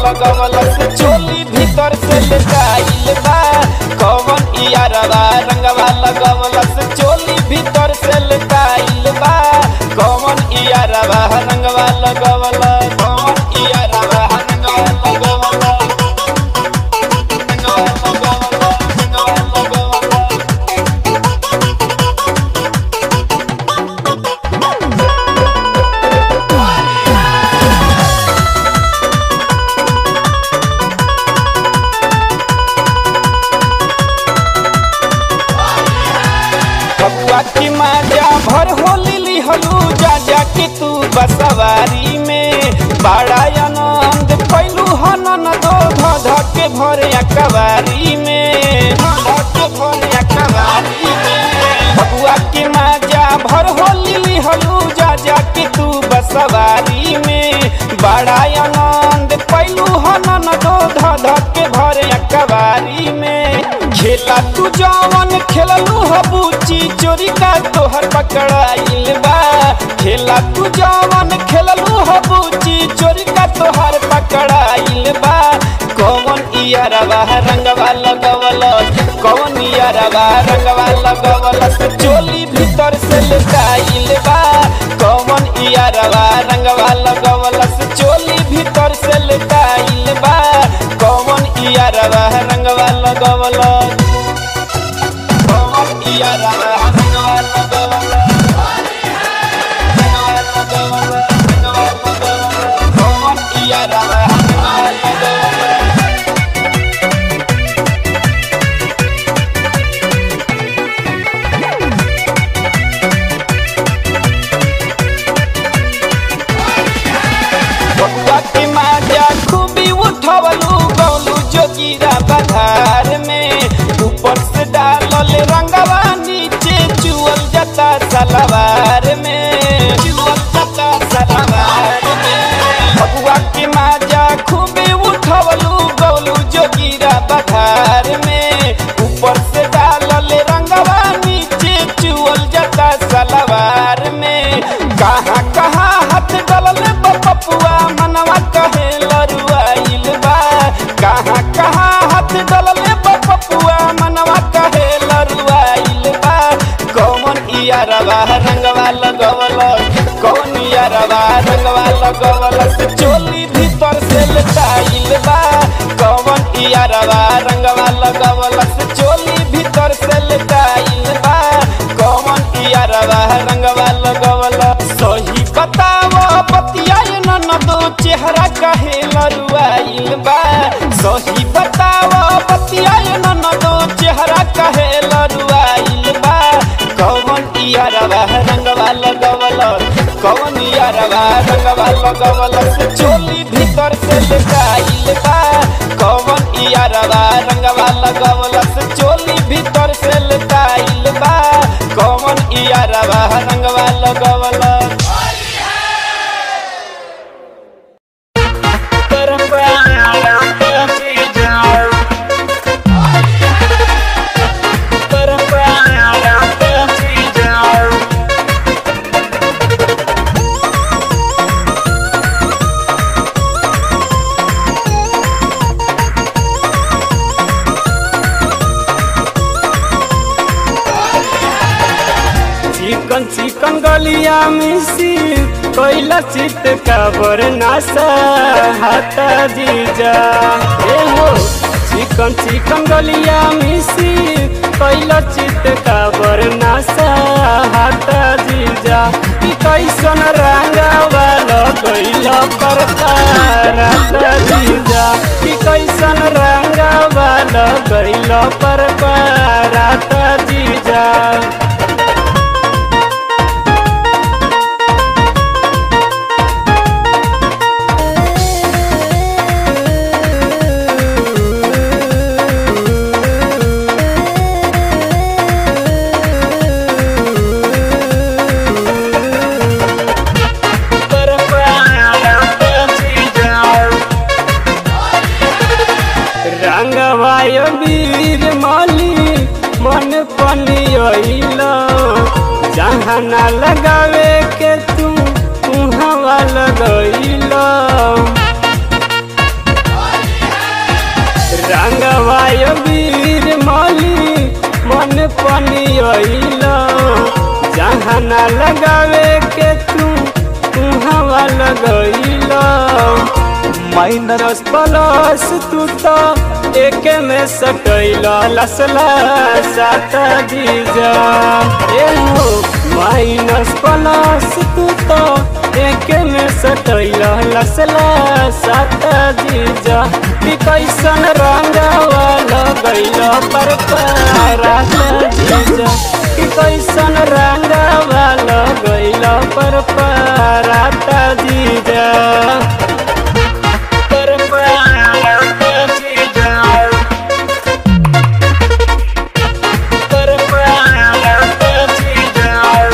लगवल से चोली भीतर से लटाइल बा कौन इयारवा रंगवा लगवल से चोली भीतर से लटाइल बा कौन इयारवा रंगवा लगवल कौन इयारवा रंगवा लगवल रंगवा लगवल रंगवा लगवल बबुआ की माजा भर होली लिहलू जा जा के तू बसवारी में बड़ा आनंद पैलू हनन दो ध ध के भरे अकबारी में ध ध के भरे अकबारी में बबुआ की माजा भर होली लिहलू जा जा के तू बसवारी में बड़ा आनंद पैलू हनन दो ध ध के भरे अकबारी में खेला तू जवन खेललू हबूची चोरी का तोहर पकड़ाइल बा खेला तू जवन खेललू हबूची चोरी का तोहर पकड़ाइल बा कौन इयारवा रंगवा लगवल कौन इयारवा रंगवा लगवल से चोली भीतर से लुकाइल बा कौन इयारवा रंगवा लगवल से चोली भीतर से लुकाइल बा कौन इयारवा रंगवा लगवल कौन इयारवा रंगवा लगवल रंगवा लगवल रंगवा लगवल कौन इयारवा रंगवा लगवल बबुआ के माजा खूबी उठवलू गौलू जोगिरा बधार में ऊपर से डालल रंगवा नीचे चुअल जाता सलवार में चुअल जाता सलवार में बबुआ के माजा खूबी उठवलू गौलू जोगिरा बधार में ऊपर से डालल रंगवा नीचे चुअल जाता सलवार में कहाँ कहाँ हाथ डलल बपपुआ मनवा कहे लरुआइल बा कहाँ कहाँ हाथ डलल बपपुआ मनवा कहे लरुआइल बा कौन इयारवा रंगवा लगवल कौन इयारवा रंगवा लगवल से चोली भीतर से लटाइल बा कौन इयारवा रंगवा लगवल से चोली भीतर से लटाइल बा कौन इयारवा रंगवा लगवल सही बताव बतिया न दो चेहरा कहे लरुआइल बा सही बताव बतिया न दो चेहरा कहे लरुआइल बा कौन इयारवा रंगवा लगवल कौन इयारवा रंगवा लगवल से चोली भीतर से लटाइल बा कौन इयारवा रंगवा लगवल से चोली भीतर से लटाइल बा कौन इयारवा रंगवा लगवल चिकन चिकन गलिया मिसी कोइला चित काबर नासा हाथा जीजा ए हो चिकन चिकन गलिया मिसी कोइला चित काबर नासा हाथा जीजा कि कैसन रंगा वाला कोइला परकार हाथा जीजा कि कैसन रंगा वाला कोइला परकार हाथा जीजा रंगवाय वीर माली मन पनियल जहाँ न लगावे के तू हवा लगैल रंगवाय वीर माली मन पनियल जहाँ न लगावे के तू तुहवा लगैल माइनस प्लस तू तो एक में सटैल लसला सात जीजा ए हो माइनस प्लस तू तो एक में सटैल लसला सात जीजा कि कैसन रंगवा लगैल पर पारात जीजा कि कैसन रंगवा लगैल पर पारात जीजा पर पारात जीजा पर पारात जीजा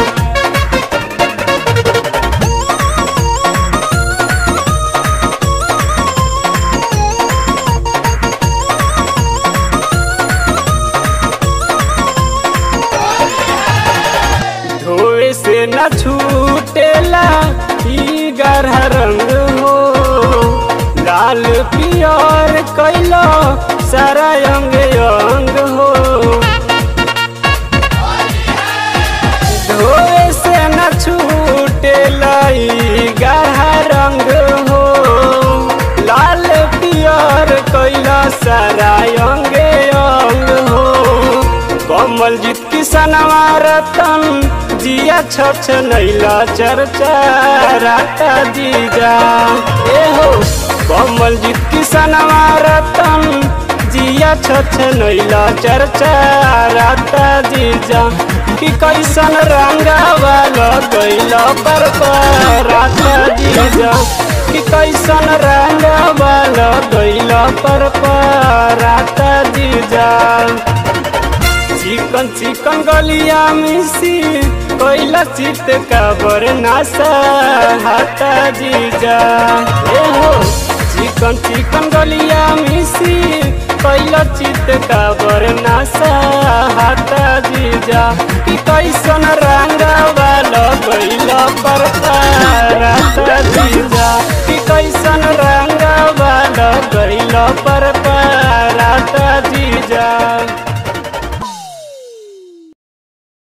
धोए से न छूटेला ई गरह रंग हो लाल पियर कैलो सारा अंग अंग हो धोए से न छूटेला ई गरह रंग हो लाल पियर कैला सारा अंग अंग हो कमल जीत किसनवा रतन जिया छछ नैला चर्चा राता जीजा ए हो कमल जीत किसनवा रतन जिया छछ नैला चर्चा राता जीजा कि कैसन रंगावा लगैला पर राता जीजा कि कैसन रंगावा लगैला पर राता जीजा चिकन चिकन गलिया मिसी कोइला चित का बरनासा हाथा जीजा ए हो चिकन चिकन गलिया मिसी कोइला चित का बरनासा हाथा जीजा कि कैसन रंगा वाला कोइला पर राता जीजा कि कैसन रंगा वाला कोइला पर राता जीजा